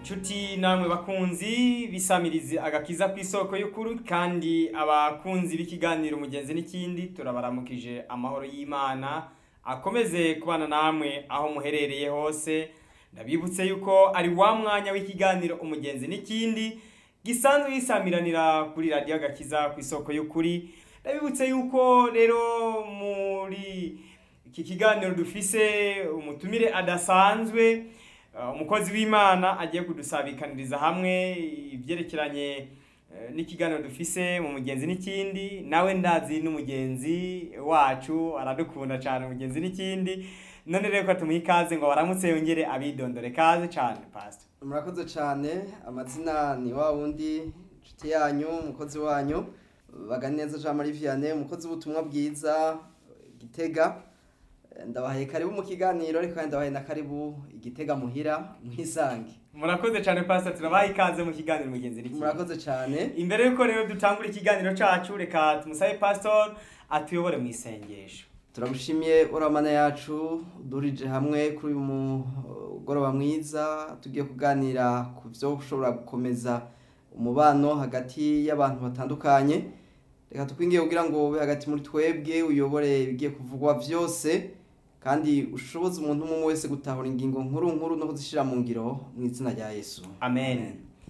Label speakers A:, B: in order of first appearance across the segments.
A: inshuti namwe bakunzi bisamirizi agakiza ku isoko y'ukuri kandi abakunzi b'ikiganiro umugenzi n'ikindi turabaramukije amahoro y'imana akomeze kubana namwe aho muherereye hose ndabibutse yuko ari wa mwanya w'ikiganiro umugenzi n'ikindi gisanzwe gisamiranira kuri radiyo agakiza ku isoko y'ukuri ndabibutse yuko rero muri iki kiganiro dufise umutumire adasanzwe Uh, umukozi w'imana agiye kudusabikaniriza hamwe ibyerekeranye eh, n'ikiganiro dufise mu mugenzi n'ikindi nawe ndazi n'umugenzi wacu aradukunda cyane umugenzi n'ikindi none rero ko tumuha ikaze ngo baramutse yongere abidondore kaze cyane pastor
B: murakoze cyane amazina ni wa wundi inshuti yanyu umukozi wanyu baganeza jean marie vianney umukozi w'ubutumwa bwiza gitega ndabahaye karibu mu kiganiro ariko kandi ndabahaye na karibu igitega muhira mwisange
A: murakoze cyane pastor turabaha ikaze mu kiganiro mugenzi n'ikindi
B: murakoze cyane
A: imbere yuko rero dutangura ikiganiro cacu reka tumusabe pastor atuyobore mu isengesho
B: turamushimiye uramana yacu durije hamwe kuri uyu mugoroba mwiza tugiye kuganira ku byo ushobora gukomeza umubano hagati y'abantu batandukanye reka tukwingiye kugira ngo ube hagati muri twebwe uyobore ibigiye kuvugwa byose kandi ushoboze umuntu umwe wese gutahura ingingo nkuru nkuru no kuzishyira mu ngiro mu izina rya yesu
A: amen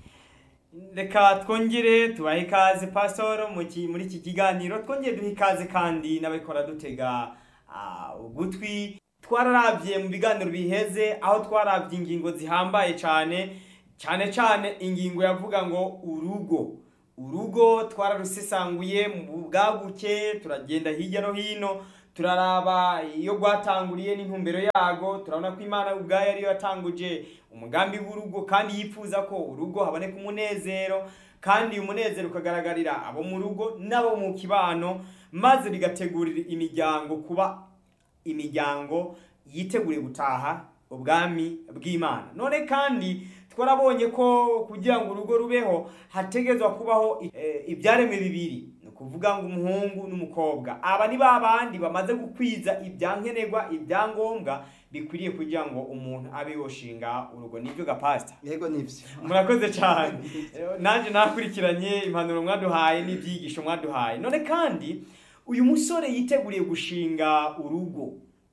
A: reka twongere tubahe ikaze pastor mu ki- muri iki kiganiro twongere duhe ikaze kandi n'abikora dutega ah, ugutwi twararabye mu biganiro biheze aho twarabye ingingo zihambaye cyane cyane cyane ingingo yavuga ngo urugo urugo twararusesanguye mu bwaguke turagenda hirya no hino turaraba iyo rwatanguriye n'intumbero yago turabona ko imana ubwayo ariyo yatanguje umugambi w'urugo kandi yifuza ko urugo haboneka umunezero kandi uyu munezero ukagaragarira abo mu rugo n'abo mu kibano maze bigategurira imiryango kuba imiryango yiteguriye gutaha ubwami bw'imana none kandi twarabonye ko kugira ngo urugo rubeho hategezwa kubaho eh, ibyaremwe bibiri ni ukuvuga ngo umuhungu n'umukobwa aba ni ba bandi bamaze gukwiza ibyankenerwa ibyangombwa bikwiriye kugira ngo umuntu abe yoshinga urugo nibyo gapasita
B: yego nibyo
A: murakoze cyane nanjye nakurikiranye impanuro mwaduhaye n'ibyigisho mwaduhaye none kandi uyu musore yiteguriye gushinga urugo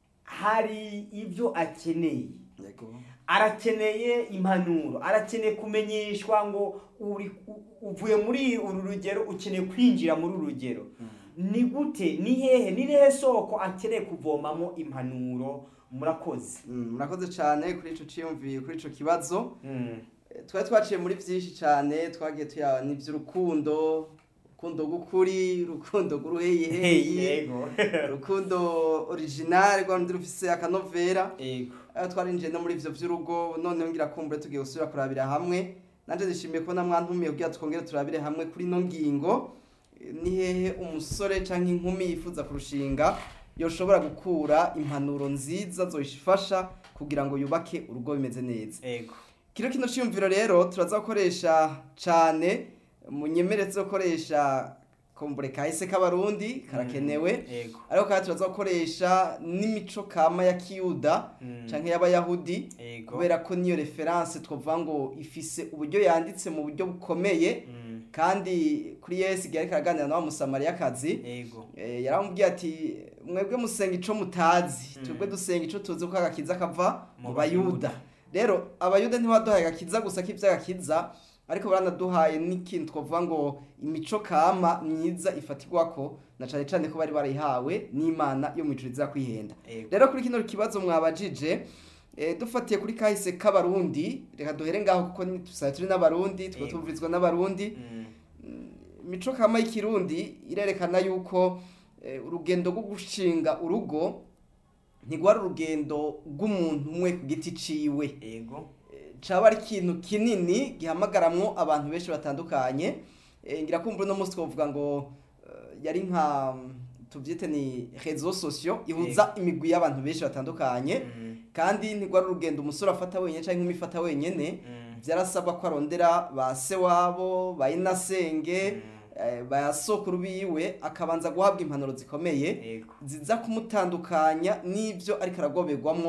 A: hari ibyo akeneye
B: yego
A: arakeneye impanuro arakeneye kumenyeshwa ngo uri u- uvuye muri uru rugero ukeneye kwinjira muri uru rugero ni gute ni hehe ni hehe soko akeneye kuvomamo impanuro murakoze
B: Mm, murakoze cyane kuri ico ciyumviye kuri ico kibazo
A: Mm.
B: Eh, twari twaciye muri byinshi cyane twagiye tuyaba n'iby'urukundo urukundo rw'ukuri urukundo rw'uruheyeheye
A: yego
B: urukundo original rwa rundi rufise akanovera
A: yego
B: aho twarinjiye no muri ivyo vy'urugo noneho ngira kumbure tugiye gusubira kurabira hamwe nanje nishimiye kubona mwantumiye kugira twongere turabire hamwe kuri ino ngingo Eh, ni hehe umusore canke inkumi yifuza kurushinga yoshobora gukura impanuro nziza zoyifasha kugira ngo yubake urugo bimeze neza
A: yego
B: kino kino cyumviro rero turaza gukoresha cyane munyemere tuzokoresha kombure kahise k'abarundi karakenewe
A: yego
B: ariko kandi turaza gukoresha n'imico kama ya kiyuda
A: Mm.
B: canke y'abayahudi
A: yego
B: kubera ko niyo referanse twavuga ngo ifise uburyo yanditse mu buryo bukomeye
A: Mm.
B: kandi kuri yesu igihe ariko araganira na wa musamariyakazi
A: yego
B: Eh, yaramubwiye ati mwebwe musenga ico mutazi
A: Mm.
B: twebwe dusenga ico tuzi ko agakiza kava
A: Mu
B: mu
A: Bayuda.
B: bayuda rero abayuda ntibaduhaye agakiza gusa k'ivy'agakiza ariko baranaduhaye n'ikintu twavuga ngo imico kama myiza ifatirwako na cane cane ko bari barayihawe n'imana yo mw'ijuru iza kwihenda
A: yego
B: rero kuri kino kibazo mwabajije eh, dufatiye kuri kahise k'abarundi reka duhere ngaho kuko ni- tusaye turi n'abarundi tuba
A: Yego.
B: tuvurizwa n'abarundi
A: Mm.
B: imico kama y'ikirundi irerekana yuko eh, urugendo rwo gushinga urugo ntigwari urugendo rw'umuntu umwe ku giti ciwe
A: yego
B: Eh, caba ari ikintu kinini gihamagaramwo abantu benshi batandukanye Eh, ngira kumva uno munsi twavuga ngo eh, yari nka tuvyite ni réseaux sociaux ihuza imigwi y'abantu benshi batandukanye
A: Mm.
B: kandi ntigwari urugendo umusore afata wenyene canke inkumi ifata wenyene
A: Mm.
B: vyarasabwa ko arondera ba se wabo ba inasenge
A: Mm.
B: eh, ba sokuru biwe akabanza guhabwa impanuro zikomeye
A: yego
B: ziza kumutandukanya n'ibyo ariko aragoberwamwo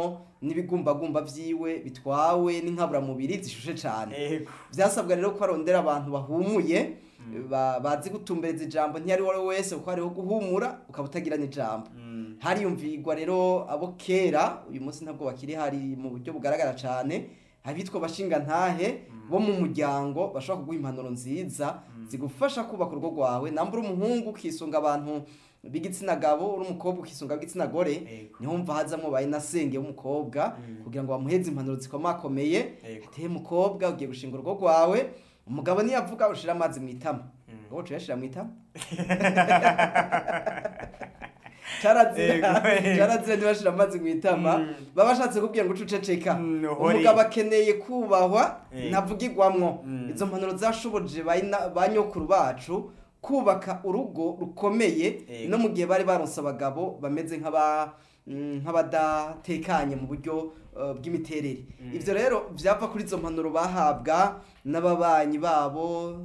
B: n'ibigumbagumba vyiwe bitwawe n'inkaburamubiri zishushe cane
A: Ego.
B: vyasabwa rero ko arondera abantu bahumuye ba- bazi gutumbereza ijambo ntiyari uwo ari we wese kuko hariho guhumura ukaba utagira n'ijambo
A: Mm.
B: hariyumvirwa rero abo kera uyu munsi ntabwo bakiri hari mu buryo bugaragara cyane abitwa bashinga ntahe bo mu muryango bashobora kuguha impanuro nziza zigufasha kubaka urugo rwawe namba uri umuhungu ukisunga abantu b'igitsina gabo uri umukobwa ukisunga ab'igitsina gore
A: Ego.
B: niho mva hazamwo bayinasenge w'umukobwa kugira ngo bamuheze impanuro zikomakomeye
A: Ego.
B: ateye mukobwa ugiye gushinga urugo rwawe umugabo niyavuga ushira amazi mu itama
A: Mm.
B: wowe uyashira mu itama carazira
A: Ego.
B: carazira ntibashira amazi mu itama
A: Mm.
B: baba bashatse kubwira ngo uce uceceka
A: Mm, uhore.
B: umugabo akeneye kubahwa
A: Eh.
B: ntavugirwamwo
A: Mm.
B: izo mpanuro zashoboje bayina- ba nyokuru bacu kubaka urugo rukomeye
A: Ego.
B: no mu gihe bari baronse abagabo bameze nk'aba mm, nk'abadatekanye mu buryo uh, bw'imiterere
A: Mm.
B: ivyo rero vyava kuri izo mpanuro bahabwa n'ababanyi babo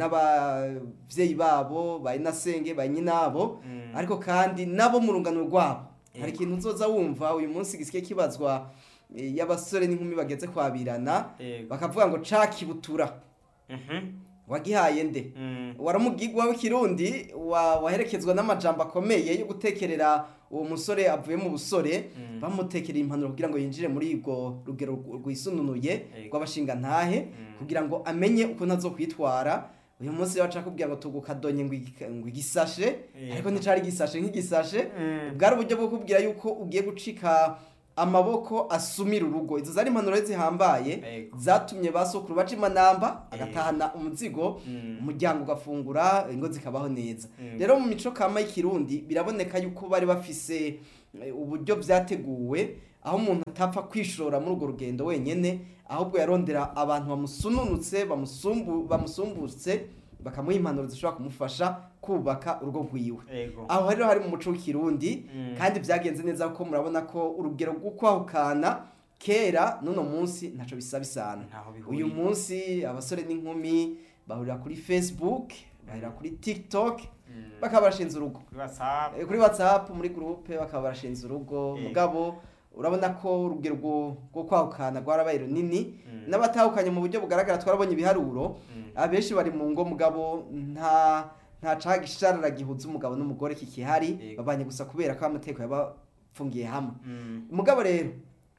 B: n'abavyeyi babo bayinasenge banyinabo
A: Mm.
B: ariko kandi nabo mu rungano rwabo
A: Yego.
B: hari ikintu uzoza wumva uyu munsi gisike kibazwa eh, y'abasore n'inkumi bageze kwabirana
A: Ego.
B: bakavuga ngo ca kibutura
A: Mhm.
B: wagihaye nde
A: Mm.
B: waramugigwa w'ikirundi wa- waherekezwa n'amajambo akomeye yo gutekerera uwo musore avuye mu busore
A: Mm.
B: bamutekerera impanuro kugira ngo yinjire muri urwo rugero rwisununuye
A: Yego.
B: rw'abashingantahe
A: Mm.
B: kugira ngo amenye ukuntu azokwitwara uyu munsi rero baca kubwira ngo tugukadonye ngo igi- ngo igisashe
A: Yego.
B: ariko nticari igisashe nk'igisashe
A: Mm.
B: bwari uburyo bwo kubwira yuko ugiye gucika amaboko asumira urugo izo zari impanuro rero zihambaye
A: Yego.
B: zatumye ba sokuru baca imanamba agatahana umuzigo
A: Mm.
B: umuryango ugafungura ingo zikabaho neza
A: Mm.
B: rero mu mico kama y'ikirundi biraboneka yuko bari bafise eh, uburyo vyateguwe aho umuntu atapfa kwishora muri urwo rugendo wenyene ahubwo yarondera abantu bamusununutse bamusumbu bamusumbutse bakamuha impanuro zishobora kumufasha kubaka urugo rwiwe
A: Ego.
B: aho rero hari mu muco w'ikirundi
A: Mm.
B: kandi vyagenze neza kuko murabona ko urugero rwo kwahukana kera n'uno munsi ntaco bisa bisana
A: Ntaho bihuriye.
B: uyu munsi abasore n'inkumi bahurira kuri facebook bahurira kuri tiktok
A: Mm.
B: bakaba barashinze urugo
A: Kuri WhatsApp.
B: Eh, kuri whatsapp muri groupe bakaba barashinze urugo
A: Eh.
B: mugabo urabona ko urugero rwo rwo kwahukana rwarabaye runini
A: Mm.
B: n'abatahukanye mu buryo bugaragara twarabonye ibiharuro
A: Mm.
B: abenshi bari mu ngo mugabo nta nta cagisharara gihuza umugabo n'umugore kikihari
A: Yego.
B: babanye gusa kubera ko amateko yabafungiye hamwe
A: Mm.
B: mugabo rero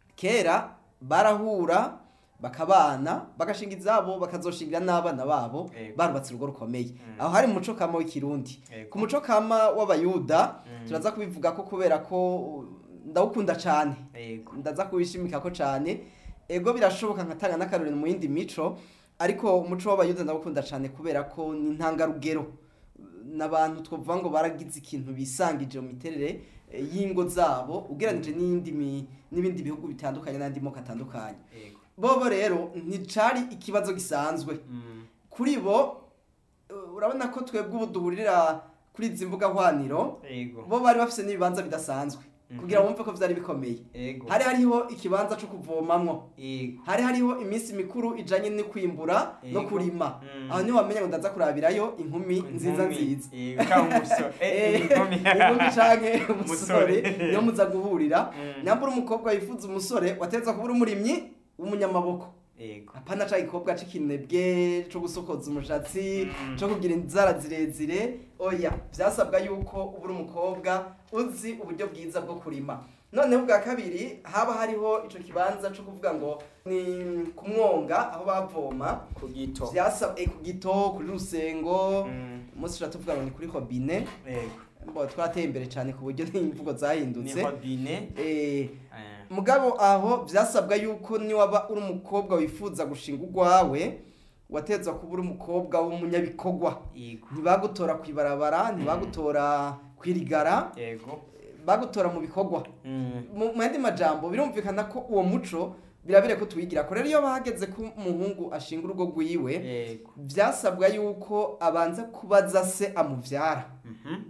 B: kera barahura bakabana bagashinga izabo bakazoshingira n'abana babo
A: Yego.
B: barubatse urugo rukomeye
A: Mm.
B: aho hari mu muco kama w'ikirundi
A: Yego.
B: ku muco kama w'abayuda
A: Mm.
B: turaza kubivuga ko kubera ko uh, ndawukunda cane
A: Ego.
B: ndaza kubishimika ko cane ego birashoboka nkatanga n'akarorero mu yindi mico ariko umuco w'abayuda ndawukunda cane kubera ko ni intangarugero n'abantu twavuga ngo baragize ikintu bisangije mu miterere eh, y'ingo zabo ugereranije n'iyindi mi- n'ibindi bihugu bitandukanye n'andi moko atandukanye
A: Ego.
B: bobo rero nticari ikibazo gisanzwe
A: Mm.
B: kuri bo uh, urabona ko twebwe ubu duhurira kuri izi mbuga hwaniro
A: Ego.
B: bo bari bafise n'ibibanza bidasanzwe
A: Mhm.
B: kugira bumve ko vyari bikomeye
A: Ego.
B: hari hariho ikibanza co kuvomamwo
A: Ego.
B: hari hariho iminsi mikuru ijanye no kwimbura no
A: Yego.
B: kurima
A: Mm.
B: aho niho wamenya ngo ndaza kurabirayo inkumi nziza
A: Inkumi.
B: nziza
A: Ego. Cyangwa umusore. Eh, inkumi.
B: inkumi canke
A: Umusore.
B: umusore niyo muza guhurira
A: Mm.
B: nyambura umukobwa yifuza umusore wategerezwa kuba uri umurimyi w'umunyamaboko
A: Ego.
B: apana ca gikobwa c'ikinebwe co gusokoza umushatsi
A: Mm.
B: co kugira inzara zirezire oya vyasabwa yuko uba uri umukobwa uzi uburyo bwiza bwo kurima noneho ubwa kabiri haba hariho ico kibanza co kuvuga ngo ni ku mwonga aho bavoma
A: Ku gito.
B: vyasabwe ku gito kuri rusengo
A: Mm.
B: umunsi tuca tuvuga ngo ni kuri hobine
A: Ego.
B: mbo twateye imbere cane ku buryo n'imvugo zahindutse
A: Ni hobine.
B: Eh,
A: Eh.
B: mugabo aho vyasabwa yuko niwaba uri umukobwa wifuza gushinga urwawe watezwa kuba uri umukobwa w'umunyabikorwa
A: Ego.
B: ntibagutora kwibarabara ntibagutora kwirigara
A: Ego.
B: bagutora mu bikorwa
A: Mm.
B: mu mu yandi majambo birumvikana ko uwo muco birabire ko tuwigira ko rero iyo bahageze ko umuhungu ashinga urugo rwiwe
A: Ego.
B: vyasabwa yuko abanza kubaza se amuvyara
A: Mhm.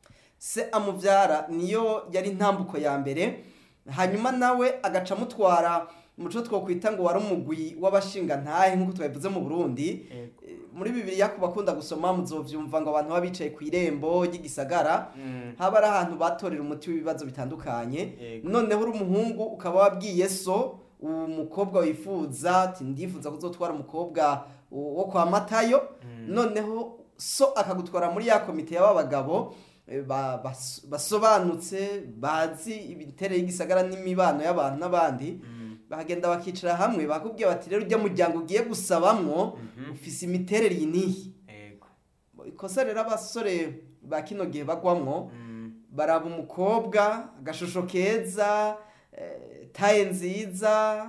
B: se amuvyara niyo yari intambuko ya mbere hanyuma nawe agaca amutwara muco twokwita ngo wari umugwi w'abashinga ntahe nk'uko twabivuze mu burundi
A: Ego.
B: Eh, muri bibiliya ku bakunda gusoma muzovyumva ngo abantu baba bicaye ku irembo ry'igisagara
A: Mm.
B: haba ari ahantu batorera umuti w'ibibazo bitandukanye
A: Yego.
B: noneho uri umuhungu ukaba wabwiye so uwo mukobwa wifuza ati ndifuza kuzotwara umukobwa wo kwa matayo
A: Mm.
B: noneho so akagutwara muri ya komite y'aba bagabo eh, ba- bas- basobanutse bazi imiterere y'igisagara n'imibano y'abantu n'abandi
A: Mm.
B: bahagenda bakicara hamwe bakubwira bati rero ujya muryango ugiye gusabamwo
A: Mhm.
B: ufise imiterere iyi n'iyi
A: Yego.
B: ikosa rero abasore ba kino gihe bagwamwo
A: Mm.
B: baraba umukobwa agashusho keza eh, taye nziza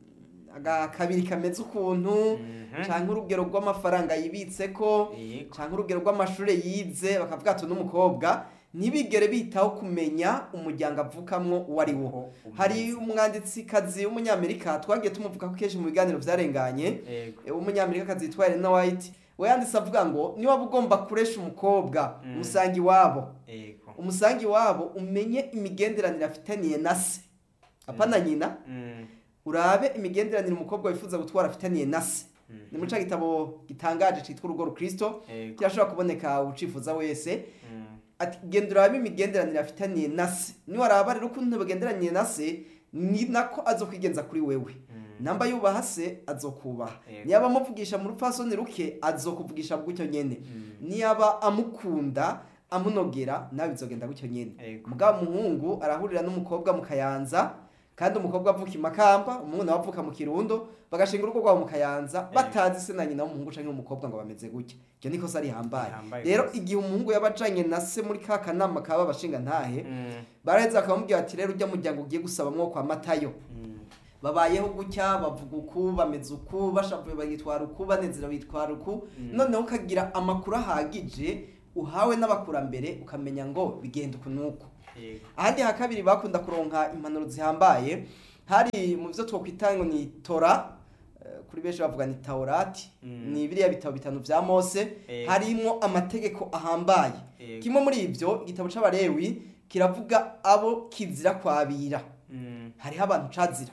B: agakabiri kameze ukuntu
A: Mhm.
B: canke urugero rw'amafaranga yibitseko
A: Yego.
B: canke urugero rw'amashure yize bakavuga ati n'umukobwa ntibigere bitaho kumenya umuryango avukamwo uwo ari wo
A: Ko
B: hari
A: umeze.
B: umwanditsikazi w'umunyamerika twagiye tumuvuga ko kenshi mu biganiro vyarenganye
A: Yego.
B: eh, w'umunyamerikakazi yitwa Elena White we yanditse avuga ngo niba ugomba kuresha umukobwa
A: Mm.
B: umusangi wabo
A: Yego.
B: umusangi wabo umenye imigenderanire afitaniye na se apana nyina
A: Mm.
B: urabe imigenderanire umukobwa wifuza gutwara afitaniye na se
A: Mm.
B: ni muri ca gitabo gitangaje citwa urugo rukristo
A: Yego.
B: kirashobora kuboneka ucifuza wese
A: Mm.
B: ati genda urabe imigenderanire afitaniye na se niwaraba rero ukuntu bagenderaniye na se ni nako azokwigenza kuri wewe
A: Mm.
B: namba yubaha se azokubaha
A: Yego.
B: niyaba amuvugisha mu rupfasoni ruke azokuvugisha gutyo nyene
A: Mm.
B: niyaba amukunda amunogera nawe bizogenda gutyo nyene
A: Yego.
B: mugabo umuhungu arahurira n'umukobwa mu kayanza kandi umukobwa avuka i makamba umuhungu nawe avuka mu kirundo bagashinga urugo rwabo mu kayanza batazi se na nyina w'umuhungu canke w'umukobwa ngo bameze gutya iryo ni ikosa rihambaye
A: Rihambaye
B: rero
A: rwose.
B: igihe umuhungu yaba ajanye na se muri ka kanama kaba abashinga ntahe
A: Mm.
B: baraheza bakamubwira ati rero ujya muryango ugiye gusabamwo kwa matayo
A: Mm.
B: babayeho gutya bavuga uku bameze uku bashavuye bagitwara uku banezerewe bitwara uku
A: Mm.
B: noneho ukagira amakuru ahagije uhawe n'abakurambere ukamenya ngo bigenda uku n'uku
A: Yego.
B: ahandi ha kabiri bakunda kuronka impanuro zihambaye hari mu byo twokwita ngo ni tora eh, kuri benshi bavuga ni taurati
A: Mm.
B: ni biriya bitabo bitanu vya mose
A: Eh.
B: harimwo amategeko ahambaye
A: Yego.
B: kimwe muri ivyo igitabo c'abarewi kiravuga abo kizira kwabira
A: Mm.
B: hariho abantu cazira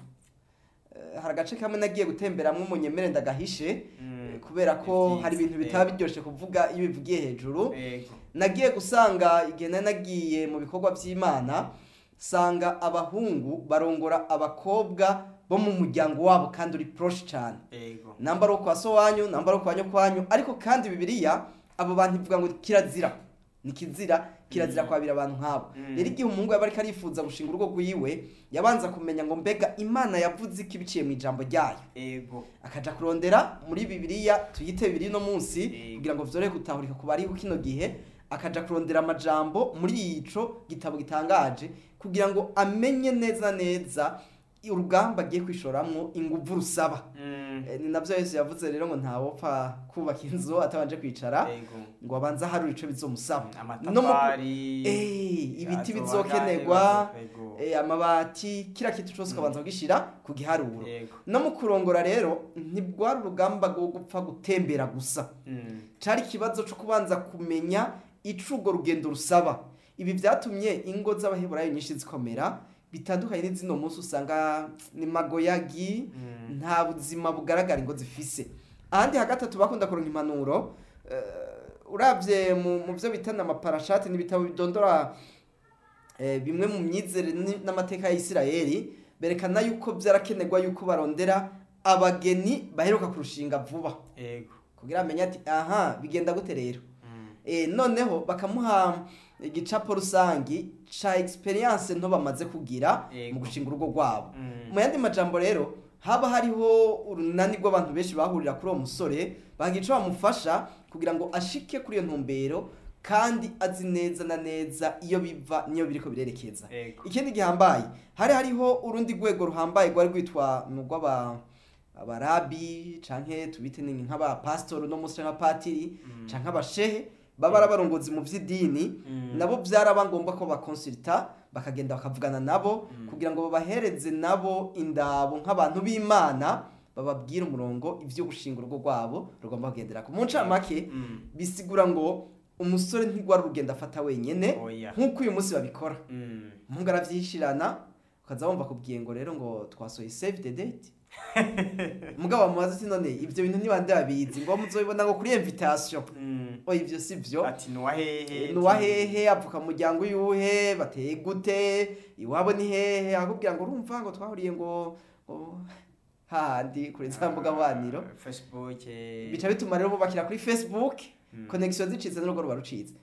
B: Eh, hari agace kamwe nagiye gutemberamwo munyemere ndagahishe
A: Mm.
B: eh, kubera ko
A: Ivyiza.
B: hari ibintu bitaba biryoshe kuvuga iyo bivugiye hejuru
A: Yego.
B: nagiye gusanga igihe nari nagiye mu bikorwa by'imana sanga abahungu barongora abakobwa bo mu muryango wabo kandi uri poroshe cyane
A: Yego.
B: namba ari kwa so wanyu namba ari kwa nyokwanyu ariko kandi bibiliya abo bantu ivuga ngo kirazira ni kizira kirazira
A: Mm.
B: kwabira abantu nk'abo
A: Mm.
B: rero igihe umuhungu yaba ariko arifuza gushinga urugo rwiwe yabanza kumenya ngo mbega imana yavuze iki biciye mu ijambo ryayo
A: Yego.
B: akaja kurondera muri bibiliya tuyite bibiri no munsi
A: Yego.
B: kugira ngo vyorohe gutahurika ku bariho kino gihe akaja kurondera amajambo muri ico gitabo gitangaje kugira ngo amenye neza neza urugamba agiye kwishoramwo inguvu rusaba
A: Mm.
B: Eh, ni navyo yesu yavuze rero ngo ntawopfa kubaka inzu atabanje kwicara
A: Yego.
B: ngo abanze aharura ico bizomusaba No mu-
A: amatafari
B: Eh, ibiti
A: azoba
B: bizokenerwa
A: angahe, bazo-
B: eh, amabati kira kintu cose ukabanza kugishira ku giharuro
A: Yego.
B: no mu kurongora rero ntibwari urugamba rwo gupfa gutembera gusa
A: Mm.
B: cari ikibazo co kubanza kumenya ico urwo rugendo rusaba ibi vyatumye ingo z'abaheburayo nyinshi zikomera bitandukanye n'izino munsi usanga ni magoyagi
A: Mm.
B: nta buzima bugaragara ingo zifise ahandi hagatatu bakunda kuronka impanuro eh, uravye mu mu vyo bitana amaparashati n'ibitabo bidondora eh, bimwe mu myizere ni- n'amateka ya Isirayeli berekana yuko vyarakenerwa yuko barondera abageni baheruka kurushinga vuba
A: Yego.
B: kugira amenye ati aha bigenda gute rero
A: Mm.
B: e, noneho bakamuha igicapo rusangi ca experience nto bamaze kugira
A: Yego.
B: mu gushinga urugo rwabo
A: Mm.
B: mu yandi majambo rero haba hariho urunani rw'abantu benshi bahurira kuri uwo musore bagira ico bamufasha kugira ngo ashike kuri iyo ntumbero kandi azi neza na neza iyo biva niyo biriko birerekeza
A: Yego.
B: ikindi gihambaye hari hariho urundi rwego ruhambaye rwari rwitwa ni urw'aba abarabi canke tubite ni nk'abapasitori no munsi canke abapatiri
A: Mm.
B: canke abashehe baba ari abarongozi mu vy'idini
A: Mm.
B: nabo byaraba ngombwa ko bakonsulta bakagenda bakavugana nabo
A: Mm.
B: kugira ngo babahereze nabo indabo nk'abantu b'imana bababwire umurongo ivyo gushinga urugo rwabo rugomba kugenderako mu ncamake
A: Mm.
B: bisigura ngo umusore ntigwara urugendo afata wenyene
A: Oya.
B: nk'uko uyu munsi babikora
A: Mm.
B: umuhungu aravyishirana ukaza wumva kubwiye ngo rero ngo twasohoye save the date mugabo bamubaza ati none ibyo bintu ntibande babizi ngo muzobibona ngo kuri invitation
A: Mm.
B: oya ibyo si byo
A: ati nuwahehe
B: ni uwahehe avuka mu muryango yuhe bateye gute iwabo ni hehe akubwira ngo urumva ngo twahuriye ngo ngo hahandi kuri za mbuga nkoranyambaga
A: facebook eh,
B: bica bituma rero bubakira kuri facebook
A: Mm.
B: connection zicitse n'urugo ruba rucitse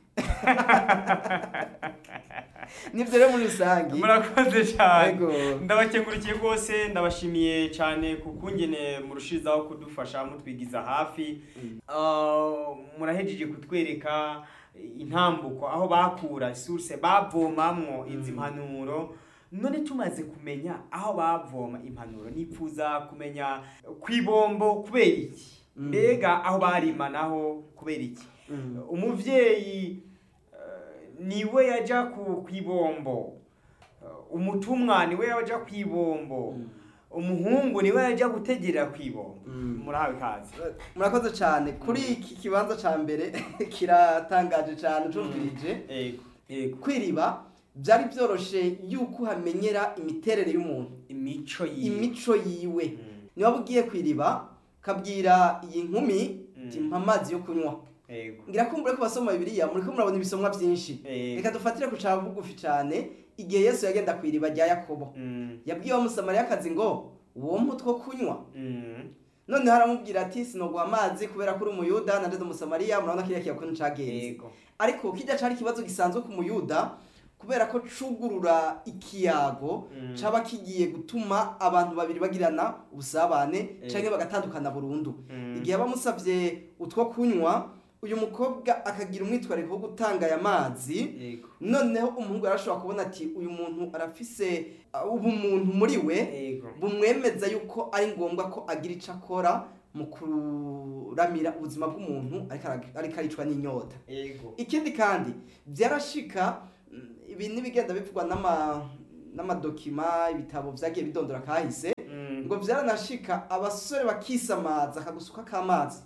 B: nibyo rero muri rusange
A: murakoze cyane
B: Yego.
A: ndabakengurikiye rwose ndabashimiye cyane ku kungene murushirizaho kudufasha mutwigiza hafi
B: Mm.
A: Ah, murahejeje kutwereka intambuko aho bakura source bavomamwo izi
B: Mm.
A: mpanuro none tumaze kumenya aho bavoma impanuro nipfuza kumenya kwibombo kubera iki
B: Mm.
A: mbega aho barima naho kubera iki
B: Mm.
A: umuvyeyi eh, niwe yaja ku kwibombo Eh, umutumwa niwe yaja kwibombo
B: Mm.
A: umuhungu niwe yaja gutegera kwibombo
B: Mm.
A: murahawe kazi
B: murakoze cyane kuri iki kibanza cya mbere kiratangaje cyane ucumvirije
A: yego yego
B: kwiriba byari byoroshe yuko uhamenyera imiterere y'umuntu
A: imico yiwe
B: imico yiwe
A: Mm,
B: niba ugiye kwiriba kabwira iyi nkumi
A: Mm.
B: ati mpa amazi yo kunywa
A: yego
B: ngira ko muri ko basoma bibiliya muri ko murabona ibisomwa byinshi
A: Yego.
B: reka dufatire ku cya bugufi cyane igihe yesu yagenda ku iriba rya yakobo
A: Mm,
B: yabwiye wa musamariyakazi ngo uwo mutwo kunywa
A: mm,
B: noneho aramubwira ati sinoguha amazi kubera ko uri umuyuda nandeze umusamariya murabona kiriya kiyakuntu cagenze
A: yego
B: ariko kijya cari ikibazo gisanzwe ku muyuda kubera ko cugurura ikiyago
A: Mm.
B: caba kigiye gutuma abantu babiri bagirana ubusabane
A: Eh.
B: canke bagatandukana burundu
A: Mm.
B: igihe bamusavye utwo kunywa uyu mukobwa akagira umwitwariko wo gutanga aya mazi
A: yego
B: noneho umuhungu arashobora kubona ati uyu muntu arafise uh, ubumuntu muri we
A: yego
B: bumwemeza yuko ari ngombwa ko agira icyo akora mu kuramira ubuzima bw'umuntu ariko ara- ariko aricwa n'inyota
A: yego
B: ikindi kandi byarashika mm, ibi n'ibigenda bivugwa n'ama n'amadokima ibitabo vyagiye bidondora kahise
A: Mm,
B: ngo vyaranashika abasore bakisamaza akagusuka k'amazi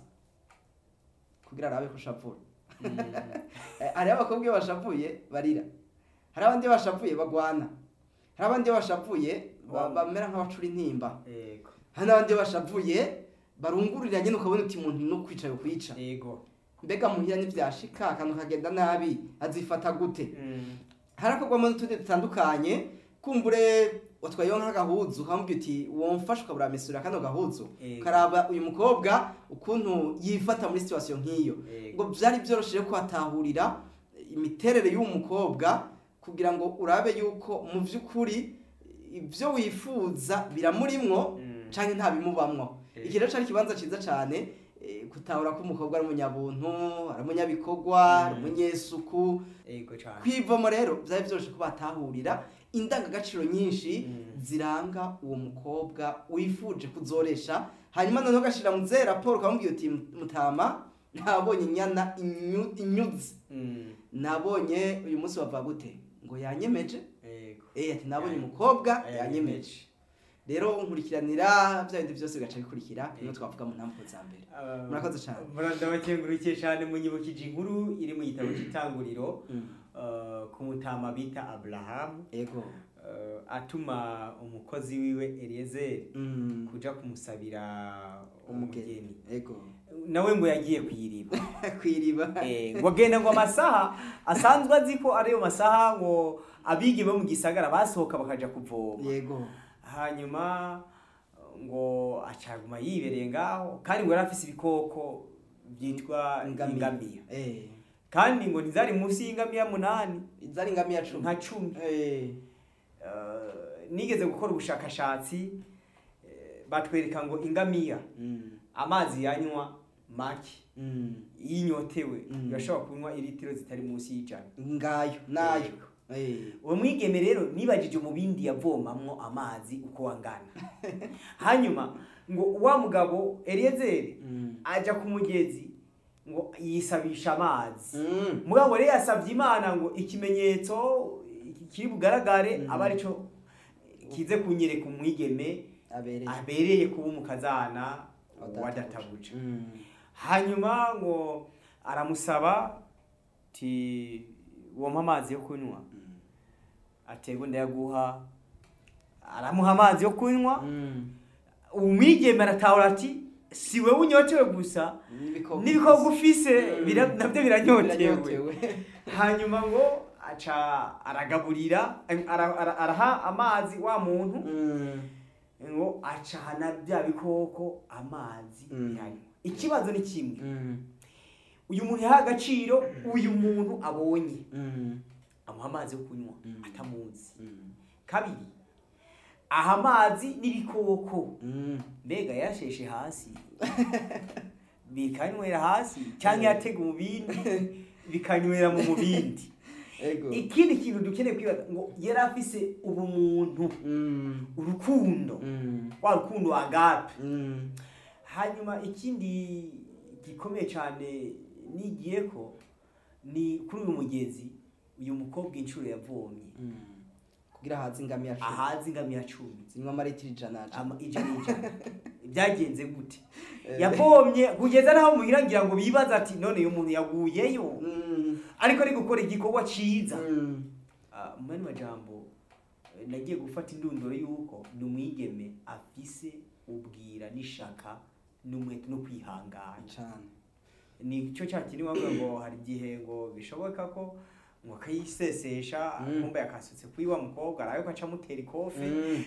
B: kugira arabe ko ushavura
A: mm,
B: Eh, hariho abakobwa iyo bashavuye barira hari abandi iyo bashavuye bagwana hari abandi iyo bashavuye ba- bamera nk'abacura intimba
A: yego
B: hari n'abandi iyo bashavuye barungurira nyine ukabona uti umuntu no kwica yo kwica
A: yego
B: mbega muhira ntivyashika akantu kagenda nabi azifata gute
A: Mm,
B: harakorwamo n'utundi dutandukanye kumbure watwayeho nk'agahuzu ukamubwira uti womfasha ukabura mesura kano gahuzu
A: Yego.
B: ukaraba uyu mukobwa ukuntu yifata muri situation nk'iyo
A: Yego.
B: ngo byari byoroshye kuhatahurira imiterere y'uwo mukobwa kugira ngo urabe yuko mu by'ukuri ibyo wifuza biramurimwo
A: Mm.
B: canke nta bimubamwo
A: Yego.
B: iki rero cari ikibanza ciza cane eh, gutahura ko umukobwa ari umunyabuntu ari umunyabikorwa ari
A: Mm.
B: umunyesuku
A: yego cyane
B: kwivomo rero byari byoroshye ko batahurira indangagaciro nyinshi
A: Mm.
B: ziranga uwo mukobwa wifuje kuzoresha hanyuma noneho ugashira mu ze raporo ukamubwira uti mutama nabonye inyana inyu- inyuzi
A: Mm,
B: nabonye uyu munsi bava gute ngo yanyemeje
A: yego
B: eh ati nabonye
A: Yanyemeje.
B: umukobwa yanyemeje rero nkurikiranira bya bindi byose bigaca bikurikira bimwe
A: Yego.
B: twavuga mu ntambwe za mbere
A: Ah,
B: Murakoze cyane.
A: ndabakengurukiye cyane munyibukije inkuru iri mu gitabo cy'itanguriro ah, ku mutama bita aburahamu
B: ego
A: ah, atuma umukozi wiwe eliyezeri
B: Mm.
A: kuja kumusabira
B: umugeni
A: umugeni
B: ego
A: nawe ngo yagiye kwiriba
B: kwiriba
A: Eh, ngo agenda ngo amasaha asanzwe azi ko ariyo masaha ngo abigi bo mu gisagara basohoka bakaja kuvoma
B: yego
A: hanyuma ngo acaguma yibereye ngaho kandi ngo yari afise ibikoko byitwa ingamiya
B: eh
A: kandi ngo ntizari munsi y'ingamiya munani
B: zari ingamiya cumi
A: nka cumi
B: eh
A: Eh, nigeze gukora ubushakashatsi eh, batwereka ngo ingamiya
B: mm.
A: amazi yanywa make
B: Mm.
A: iyo inyotewe
B: Mm.
A: urashobora kunywa iritiro zitari munsi y'ijana
B: ngayo nayo
A: Yego.
B: eh
A: uwo mwigeme rero nibajije umubindi yavomamwo amazi uko wangana hanyuma ngo wa mugabo eliyezeri
B: mm.
A: aja ku mugezi ngo yisabisha amazi
B: Mm.
A: mugabo rero yasabye imana ngo ikimenyetso kiri bugaragare
B: Mm.
A: aba arico kize kunyereka umwigeme
B: abereye
A: abereye kuba umukazana
B: Wadatabuje.
A: wadatabuje
B: Mm.
A: hanyuma ngo aramusaba ti wompa amazi yo kunywa
B: Mm.
A: atego ndayaguha aramuha amazi yo kunywa
B: Mm.
A: umwigeme aratahura ati si wowe unyotewe gusa n'ibikorwa ufise
B: Mm.
A: bira- nabyo biranyotewe
B: biranyotewe
A: hanyuma ngo aca aragaburira ara- ara- araha amazi wa muntu
B: Mm.
A: ngo acana bya bikoko amazi
B: Mm.
A: bihanywa ikibazo ni kimwe
B: Mm.
A: uyu muntu yaha agaciro uyu muntu abonye
B: Mm.
A: amuha amazi yo kunywa
B: Mm.
A: atamuzi
B: Mm.
A: kabiri aha amazi n'ibikoko
B: Mm.
A: mbega yasheshe hasi bikanywera hasi cyangwa yatega mu bindi bikanywera mu mubindi
B: Ego.
A: ikindi kintu dukeneye kwibaza ngo yari afise ubumuntu
B: Mm.
A: urukundo
B: Mm.
A: wa rukundo agape
B: Mm.
A: hanyuma ikindi gikomeye cyane nigiye ko ni kuri uyu mugezi uyu mukobwa inshuro yavomye
B: Mm. kugira haze ingamiya cumi
A: ahazi ingamiya cumi
B: zinywa amaritiro ijana
A: ama- ijana ijana byagenze gute
B: Eh.
A: yavomye kugeza naho muhira ngira ngo bibaza ati none uyu muntu yaguyeyo
B: Mm.
A: ariko ari gukora igikorwa ciza
B: Mm.
A: Ah, mu yandi majambo eh, nagiye gufata indunduro y'uko ni umwigeme afise ubwira n'ishaka n'umwete no kwihangana
B: cane
A: ni cyo cya kintu bavuga ngo hari igihe ngo bishoboka ko ngo akayisesesha
B: Mm.
A: nkumva yakasutse kuri wa mukobwa arabe ko aca amutera ikofi
B: Mm.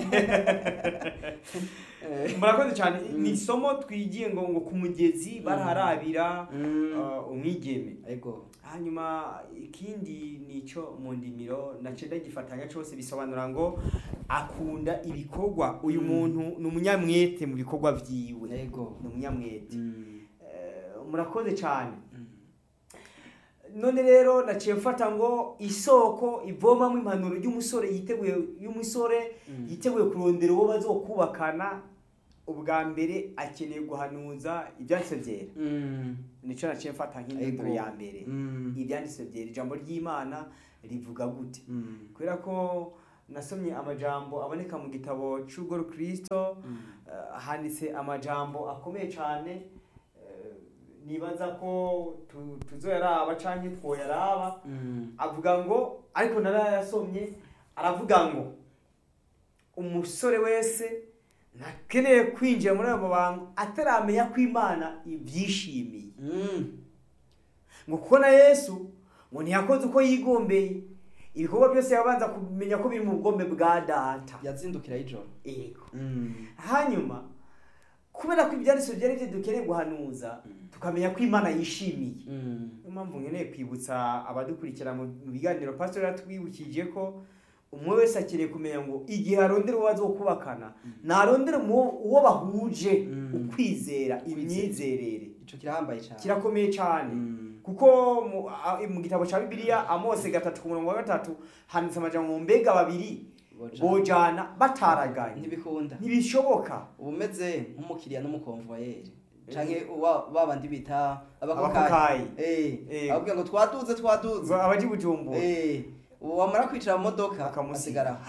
B: Eh.
A: murakoze cyane
B: Mm.
A: ni isomo twigiye ngo ngo ku mugezi baraharabira
B: Mm.
A: uh, umwigeme
B: ego
A: hanyuma ikindi nico mu ndimiro nace ndagifatanya cyose bisobanura ngo akunda ibikorwa uyu
B: Mm.
A: muntu ni umunyamwete mu bikorwa vyiwe
B: ego
A: ni umunyamwete
B: Mm.
A: Eh, murakoze cyane
B: Mm.
A: none rero naciye mfata ngo isoko ivomamo impanuro y'umusore yiteguye y'umusore
B: Mm.
A: yiteguye kurondera uwo bazokubakana ubwa mbere akeneye guhanuza ibyanditse byera
B: Mm.
A: nico naciye mfata nk'indunduro
B: Ego.
A: ya mbere
B: Mm.
A: ibyanditse byera ijambo ry'imana rivuga gute
B: Mm.
A: kubera ko nasomye amajambo aboneka mu gitabo cy'ubwo rukristo
B: Mm.
A: eh, handitse amajambo akomeye cyane eh, nibaza ko tu- tuzoyaraba canke twoyaraba
B: Mm.
A: avuga ngo ariko narayasomye aravuga ngo umusore wese ntakeneye kwinjira muri ayo mabanga ataramenya ko imana ibyishimiye
B: Mm.
A: ngo kuko na yesu ngo ntiyakoze uko yigombeye ibikorwa byose yabanza kumenya ko biri mu bugombe bwa data
B: yazindukira y'ijoro
A: yego
B: Mm.
A: hanyuma kubera ko ibyanditswe byari byo dukeneye guhanuza tukamenya ko imana yishimiye
B: Mm.
A: niyo mpamvu nkeneye kwibutsa abadukurikira mu mu biganiro pastor yatwibukije ko umwe wese akeneye kumenya ngo igihe arondera uwo bazokubakana narondera uwo uwo bahuje
B: Mm.
A: ukwizera imyizerere
B: ico kirahambaye cane
A: kirakomeye cyane
B: Mm.
A: kuko mu, a, mu gitabo cya bibiliya amose gatatu ku murongo wa gatatu handitse amajambo ngo mbega babiri
B: Boja.
A: bojana bataraganye
B: ntibikunda
A: ntibishoboka
B: uba umeze nk'umukiriya n'umukonvoyeri canke wa- ba bandi bita abakokayi
A: abakokayi
B: Eh,
A: Eh.
B: ababwira ngo twaduze twaduze
A: abaji bujumbura
B: Eh, ubu wamara kwicara mu modoka
A: Bakamusiga.
B: asigara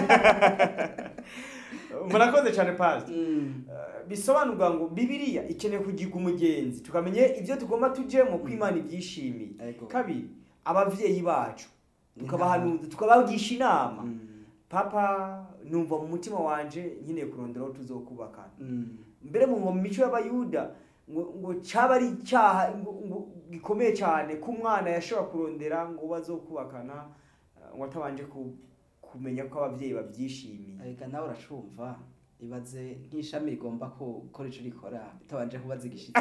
A: murakoze cyane pasi
B: Mm.
A: bisobanurwa ngo bibiliya ikeneye kugiga umugenzi tukamenya ibyo tugomba tujemo ko imana ibyishimiye
B: Ego.
A: kabiri abavyeyi bacu
B: Ni
A: tukabahanuza tukabagisha inama
B: Mm.
A: papa numva mu mutima wanje nkeneye kurondera aho tuzokubakana
B: Mm.
A: mbere mu mu mico y'abayuda ngo ngo cyaba ari icyaha ngo, ngo gikomeye cyane ko umwana yashobora kurondera ngo bazokubakana eh, ngo atabanje ku, kumenya ko abavyeyi babyishimiye
B: arega nawe uracumva ibaze nk'ishami rigomba ko- gukora ico rikora bitabanje kubaza igishitsi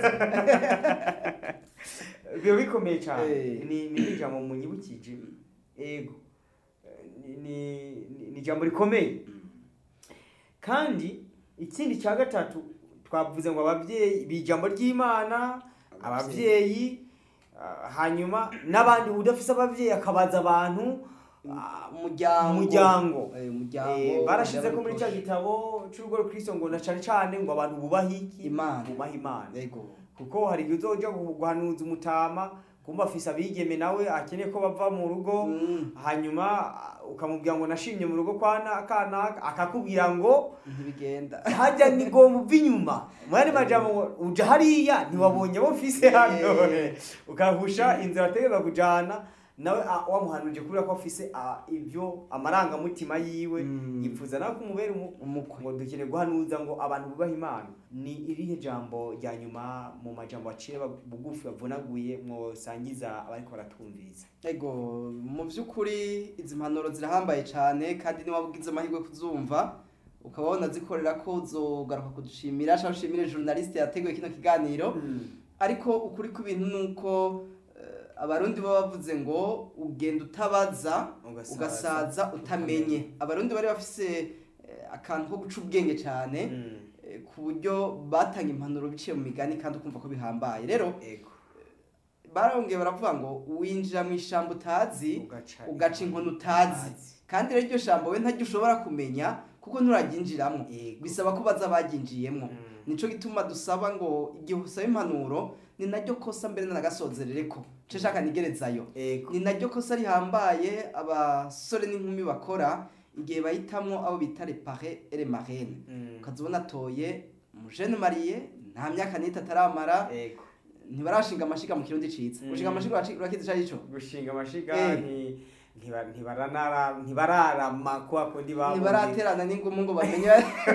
A: biba bikomeye cyane
B: Eh.
A: ni ni ijambo munyibukije ego Eh, ni ni- ni- ni ijambo rikomeye kandi ikindi cya gatatu twavuze ngo ababyeyi bi ijambo ry'imana ababyeyi ah, hanyuma n'abandi udafise ababyeyi akabaza abantu ah,
B: umuryango
A: umuryango
B: Eh, umuryango
A: Eh, barashize ko muri
B: umuryango
A: cya gitabo cy'urugo rukristo ngo na cane cane ngo abantu bubahe iki
B: Imana.
A: bubahe imana
B: Ego.
A: kuko hari igihe uzoja guhanuza umutama kumva afise abigeme nawe akeneye ko bava mu rugo
B: Mm.
A: hanyuma ah, ukamubwira ngo nashimye mu rugo kwa na- kanaka akakubwira ngo
B: ntibigenda
A: hajya ni gomba uva inyuma mwari majambo ngo uja hariya ntiwabonye abo mfise hano
B: Yeah.
A: ukahusha inzira ategeza kujana nawe a- wamuhanurije kubera ko afise a, ibyo amarangamutima yiwe
B: Mm.
A: yifuza nawe kumubera umu-
B: umukwe
A: ngo dukeneye guhanuza ngo abantu bubahe imana ni irihe jambo rya nyuma mu majambo aciye bag- bugufi bavunaguye mwosangiza abariko baratwumviriza
B: ego mu by'ukuri izi mpanuro zirahambaye cyane kandi niba ugize amahirwe kuzumva ukaba wanazikorera ko uzogaruka kudushimira cyangwa ushimire journaliste yateguye kino kiganiro ariko ukuri kw'ibintu ni uko eh, abarundi baba bavuze ngo ugenda utabaza
A: Ugasaza.
B: ugasaza utamenye abarundi bari bafise eh, akantu ko guca ubwenge cyane
A: Mm.
B: eh, ku buryo batanga impanuro biciye mu migani kandi ukumva ko bihambaye rero
A: ego
B: barongeye baravuga ngo winjira mu ishyamba utazi
A: ugaca
B: ugaca inkoni utazi kandi rero iryo jambo we ntaryo ushobora kumenya kuko nturaryinjiramo
A: Yego.
B: bisaba ko baza baryinjiyemo
A: Mm.
B: nico gituma dusaba ngo igihe usaba impanuro ni naryo kosa mbere n'agasozerere ko nce shaka nigerezayo
A: ego
B: ni naryo kosa rihambaye abasore n'inkumi bakora igihe bahitamwo abo bita repare ere marene
A: Mm.
B: ukazibona atoye umujene mariye nta myaka n'itatu ataramara
A: ego
B: ntibarashinga amashiga mu kirundi ciza
A: Mm.
B: gushinga amashiga uraci- urakizi ico arico
A: gushinga amashiga
B: Eh.
A: nti- ntiba- ntibaranara- ntibararama kwa kundi babuze.
B: ntibaraterana n'ingumu ngo bamenye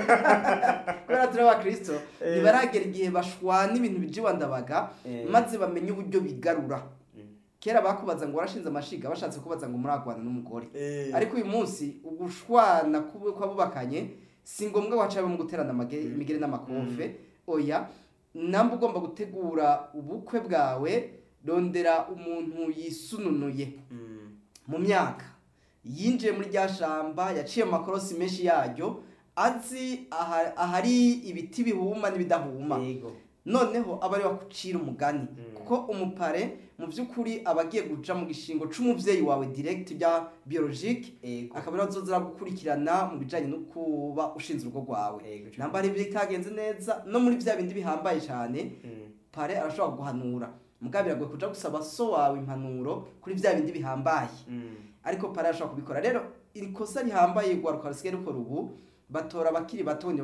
B: kubera turi abakristo
A: Eh.
B: ntibaragera igihe bashwana ibintu bijiwa ndabaga
A: Eh.
B: maze bamenye uburyo bigarura
A: Mm.
B: kera bakubaza ngo warashinze amashiga bashatse kubaza ngo muragwana n'umugore
A: Eh.
B: ariko uyu munsi ugushwana kubu- kw'abubakanye si ngombwa waca mu guterana amage- imigeri n'amakofe oya namba ugomba gutegura ubukwe bwawe rondera umuntu yisununuye
A: Mm.
B: mu myaka yinjiye muri rya shamba yaciye amakorosi menshi yaryo azi aha- ahari ibiti bihuma n'ibidahuma
A: Yego.
B: noneho aba ari wakucira umugani
A: Mm.
B: kuko umupare mu by'ukuri aba agiye guca mu gishingo c'umuvyeyi wawe direct bya biologique
A: Yego.
B: akaba ariwe azozira gukurikirana mu bijanye no kuba ushinze urugo rwawe
A: Yego.
B: namba hari ibitagenze neza no muri vya bindi bihambaye cyane
A: Mm.
B: pare arashobora guhanura mugabo biragoye kuja gusaba so wawe impanuro kuri vya bindi bihambaye
A: Mm.
B: ariko pare arashobora kubikora rero iri kosa rihambaye rwaruka rusigaye rukora ubu batora abakiri bato